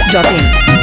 masti.in.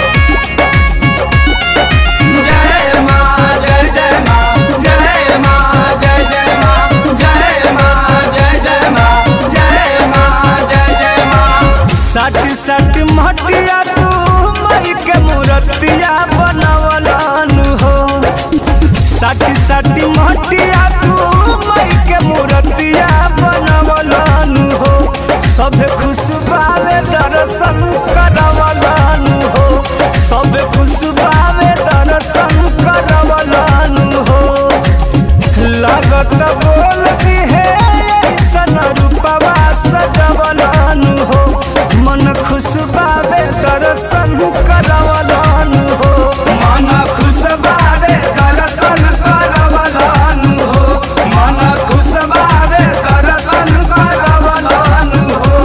जय माँ जय जय माँ जय माँ जय जय माँ जय माँ जय जय माँ जय माँ जय जय माँ सट सट मटिया तू मई के मूर्तिया बनवलानु हो सट सट मटिया तू मई के मूर्तिया बनवलानु हो सब खुशबावे दर्शन करवलानु हो सब खुशबावे दर्शन करवलानु हो लागत बोल भी है ऐसन रूपवा सजवलानु हो मन खुशबावे दर्शन करवलानु हो मन खुश बारे दर्शन करवलानु हो मन खुश बारे दर्शन करवलानु हो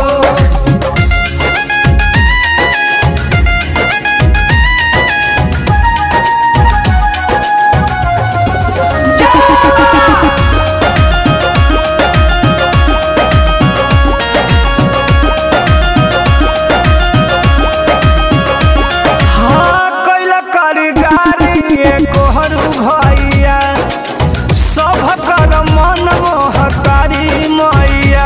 हाँ कैला कारीगारी एको हरू भैया सब कर मन मोहकारी मैया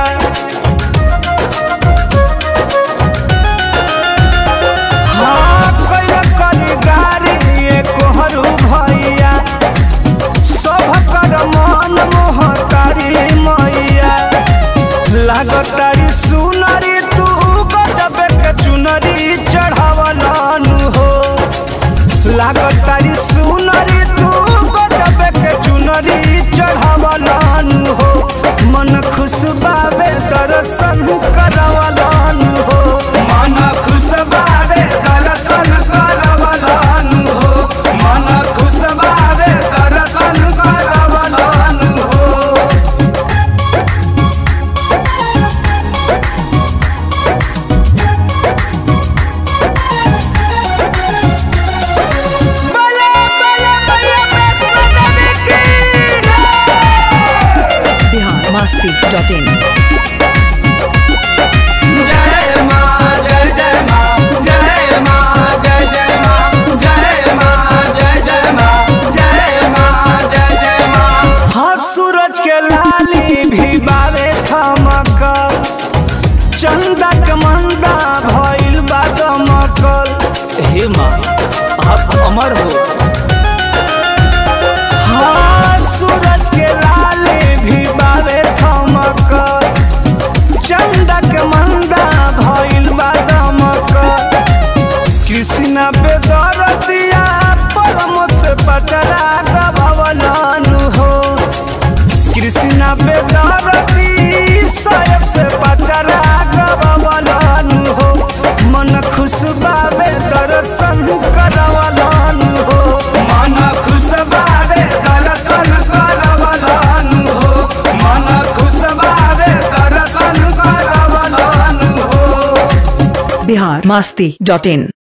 हाँ कैला कारीगारी एको हरू भैया सब कर मन मोहकारी मैया लागतारी सुनरी तू गजब के चुनरी चढ़ावलानु हो लागतारी सुनरी तू गजब के चुनरी चढ़ावलानु हो मन खुश बाबे दर्शन करवलानु हो मन खुश बारे दर्शन करवलानु हो मन खुश बारे दर्शन करवलानु हो बले बले बले वैष्णो देवी की Bihar masti.in. जय माँ जय जय माँ जय माँ जय जय माँ जय माँ जय जय माँ जय माँ जय जय माँ हाँ सूरज के लाली भी बावे थमकल चंदा के मंदा भइल बा दमकल हे माँ आप अमर हो हाँ सूरज के लाली भी बावे थमकल चंदा के मंदा भइल बा दमकल कृष्ण बेदर दिया परम से पचरा गभवनानु हो कृष्ण बेदरती साहेब से पचरा गवलानु हो मन खुश बाबे दर्शन करवलानु हो मन खुश बारे दर्शन करवलानु हो मन खुश बारे दर्शन करवलानु हो Bihar masti.in.